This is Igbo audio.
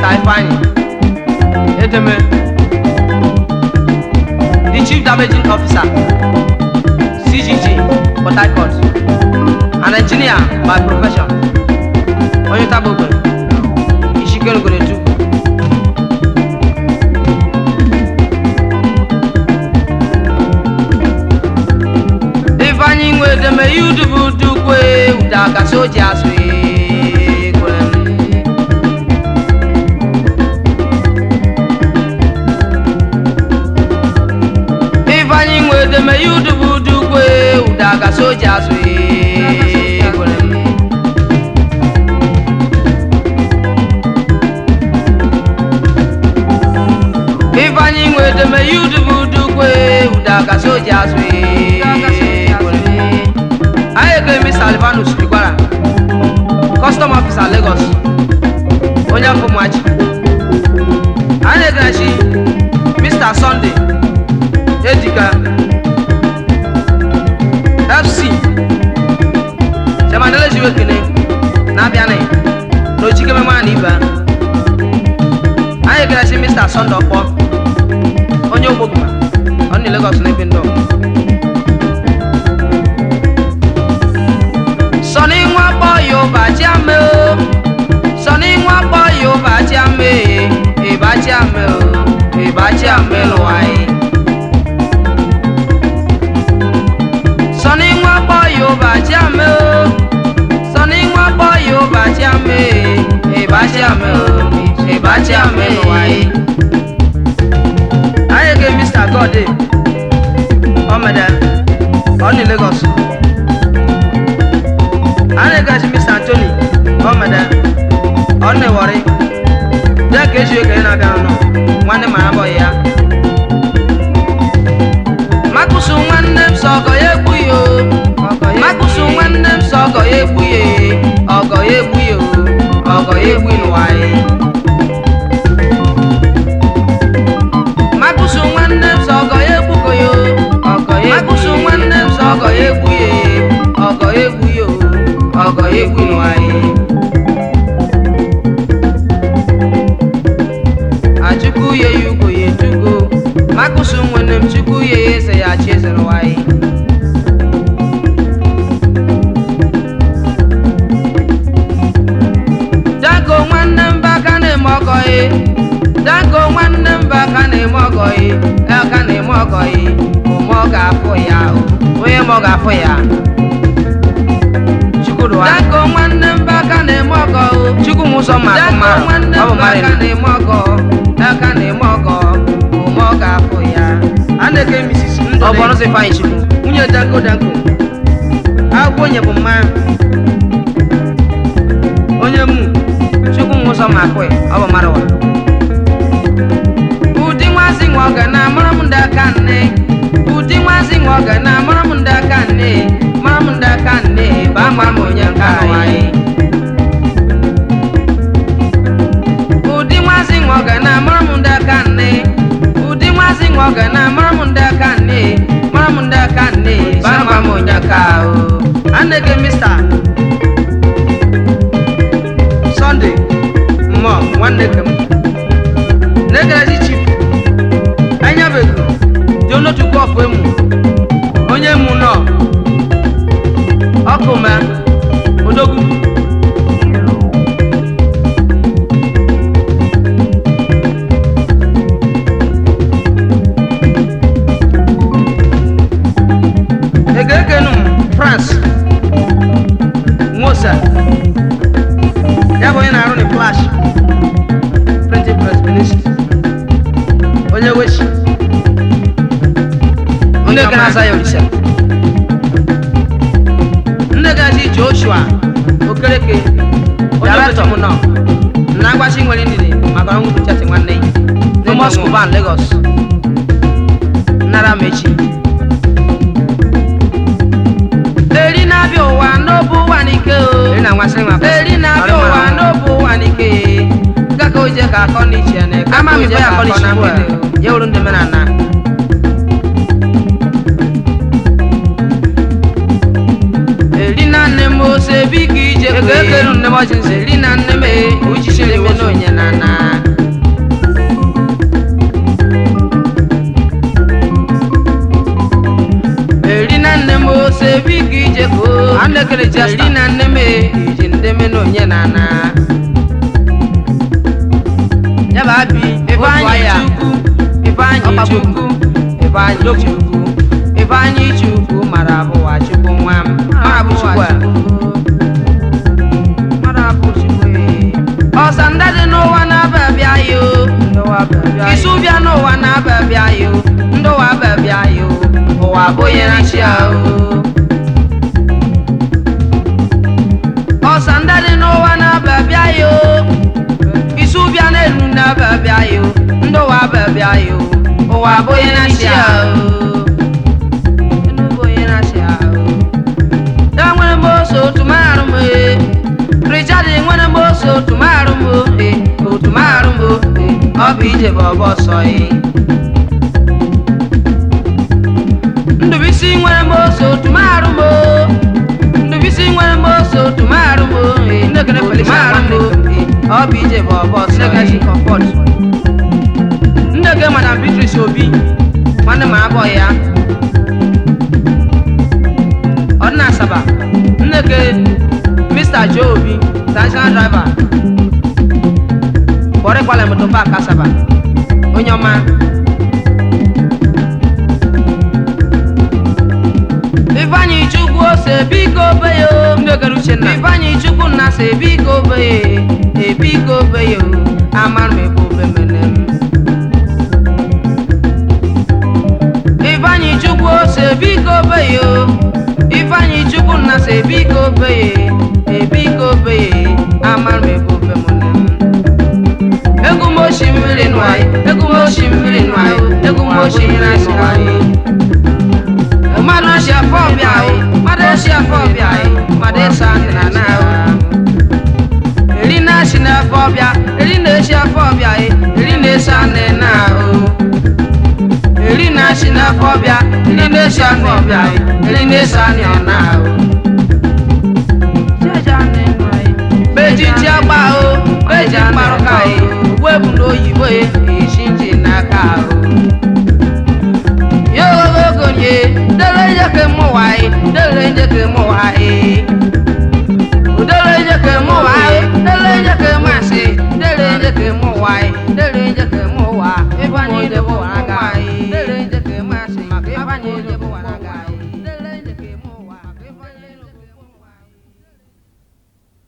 Mr. Ifeanyi Edeme the chief damaging officer CGG Port Harcourt an engineer by profession onye tabogbe Ishikelugolo Chukwu Ifeanyi nwe edeme yudubu dukwe ụda ka soja asụ ekwere Ifeanyi nwe edeme yudubu dukwe ụda ka soja asụ ekwere Ifeanyi nwe edeme yudubu dukwe ụda ka soja asụ ekwere anyị ekele Mr. Alvanus Igwara custom officer Lagos onye afọ mmachi anyị ekelechi Mr. Sunday Ejika FC Chairman Jiwe Kene na-abịanị n'ochikeme nwa na ibe anyị ekelechi Mr. Sunday Okpọ onye ogboguma ọ dị Lagos na ebe ndọ sọni nwa kpọ yorùbá tí a mẹ o sọni nwa kpọ yorùbá tí a mẹ ìbá tí a mẹ o ìbá tí a mẹ lọ wáyé. sọni nwa kpọ yorùbá tí a mẹ o sọni nwa kpọ yorùbá tí a mẹ ìbá tí a mẹ o ìbá tí a mẹ lọ wáyé. ayege mr gode ọmọdé ọ ní Lagos ana gashi Mr. Anthony ọmọdé ọnụ ịwọrị ya ka eji oge na-abịa nọ nwanne ma abọ ya makusu nwanne m sọ ọgọ ya egbu ya o makusu nwanne m sọ ọgọ ya egbu ya ọgọ ya egbu ya o ọgọ ya egbu n'ụwa ya makusu nwanne m sọ ọgọ ya egbugo ya o makusu nwanne m sọ ọgọ ya egbu ya ọgọ ya egbu ya o ọgọ egwu nwanyị achukwu ye ya ugo ya ejugo makụsụ nwene m chukwu ye ya eze ya chi eze nwanyị danko nwanne m baka na-eme ọgọ ye danko nwanne m baka na-eme ọgọ ye aka na-eme ọgọ ye ụmụ ọ ga-afụ ya onye ma ọ ga-afụ ya Danko nwanne m baka na-eme ọgọ o Chukwu m ụzọ ma akụ mara nwanne ọ bụ m mara aka na-eme ọgọ aka na-eme ọgọ ụmụ ọ ga-afụ ya a na-eke Mrs. Ndụ ọ bụ ọrụ ọbọrọ Ifeanyi Chukwu nwunye Danko Danko akwụkwọ onye bụ mma onye mu Chukwu m ụzọ ma akụ ya ọ bụ mara wa ụdị nwazi nwa ọ ga na-amara m ndị aka nne ụdị nwazi nwa ọ ga na-amara m ndị aka nne mara m ndị aka nne bụ amara m onye nke anyị ụdị nwazi nwa ọ ga na-amara m ndị aka nne ụdị nwazi nwa ọ ga na-amara m ndị aka nne mara m ndị aka nne bụ amara m onye nke ahụ a na-eke Mr. Sunday mmụọ nwanne kem na-ekerezi chief anyabeko dị onotukwu ọfụ emu onye mu nọ ọkụ ma odogwu egekenu France nwosa ya bụ onye na-arụ na flash printing press ministry onye wechi ndị ga na-aza ya olisa ndị gaji Joshua Okereke onye Director. m nọ na agbachi nwere ndidi maka ọnwụ duchati nwanne ya Thomas Kuban Lagos nara m echi eri na-abịa ụwa n'obu ụwa n'ike o eri na nmasịrị nwa eri na-abịa ụwa n'obu ụwa n'ike gaka oje ka akọ n'iche na eke ama m ife ya kọlichi na ugbu a mgbede ya wuru ndị mere na eri na nne m ose biko ije ego ekelu nne m ọjị nze eri na nne m e uchichiri m n'onye na na mo se bi ki je ko Ande kele jesta. eri na nne me iji ndị me na onye na na ya bụ abi ifeanyị aya. chukwu ifeanyị Ọkpagbu. chukwu ifeanyị chukwu ifeanyị chukwu mara abụwa chukwu nwa m mara bụ chukwu a. mara bụ chukwu ee. ọsa ndị dị n'ụwa na-aba abịa yo isu bịa n'ụwa na-aba abịa yo ndị ụwa aba abịa yo ụwa abụghị na chi ahụ ọsa ndị dị n'ụwa na-aba abịa yo isu bịa n'elu na-aba abịa yo ndị ụwa aba abịa yo ụwa abụghị na chi ahụ Enu abụghị na chi ahụ ya nwere m ose otu marụ m ee Richard nwere m ose otu marụ m ee otu marụ m ee ọ bụ ije bụ ọbọ ọsọ ee Ndụbisi nwere m ose otu marụ m oo. Ndụbisi nwere m ose otu marụ m oo, ee Nnekere otu Felicia marụ m oo, ee ọ bụ ije bụ ọbọ ọsọ Nneka ji ee comfort. Nne gị madam Beatrice Obi nwanne m abụọ ya ọ dị na Asaba nne gị Mr. Joe Obi traditional driver bọrịkwala moto park Asaba onye ọma Ifeanyị Chukwu ose biko beyo Nnekere Uchenna. Ifeanyị Chukwu nna se biko beye ebiko beyo amara m ebe obe mene m Ifeanyị Chukwu ose biko beyo Ifeanyị Chukwu nna se biko beye ebiko beye amara m ebe obe mene m Egwu m oshi mmiri nwaanyị egwu m oshi mmiri nwaanyị egwu m oshi mmiri nwaanyị mmadụ esi afọ ọbịa o mmadụ esi afọ ọbịa o mmadụ esi anị na na o eri na-esi n'afọ ọbịa eri na-esi afọ ọbịa e eri na-esi anị na o eri na-esi n'afọ ọbịa eri na-esi afọ ọbịa e eri na-esi anị na o bejichi agba o beji mkparụka e ugbu bụ n'oyibo e esi nji n'aka o yogogonye dere njeke mụwaị dere njeke mụwaị dere njeke mụwaị dere njeke masị dere njeke mụwaị dere njeke mụwa ebe anyị debe ụwa